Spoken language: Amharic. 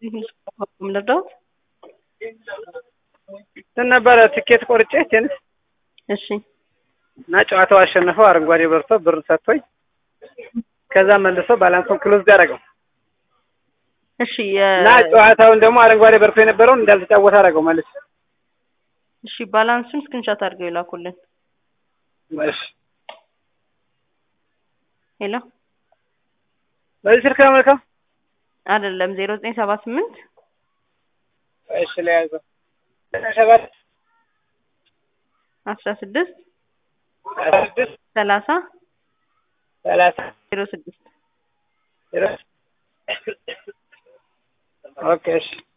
ልርዳዎት? እንትን ነበረ ትኬት ቆርጬ ቴኒስ እሺ እና ጨዋታው አሸነፈው አረንጓዴ በርቶ ብር ሰጥቶኝ ከዛ መልሶ ባላንሱን ክሎዝ ያደረገው እሺ እና ጨዋታውን ደግሞ አረንጓዴ በርቶ የነበረውን እንዳልተጫወተ አደረገው መልስ እሺ ባላንሱን ስክሪንሻት አድርገው ይላኩልን። እሺ ሄሎ በዚህ ስልክ ነው መልካም አይደለም ዜሮ ዘጠኝ ሰባ ስምንት እሺ ለያዘው ሰባት አስራ ስድስት አስራ ስድስት ሰላሳ ሰላሳ ዜሮ ስድስት ዜሮ ኦኬ እሺ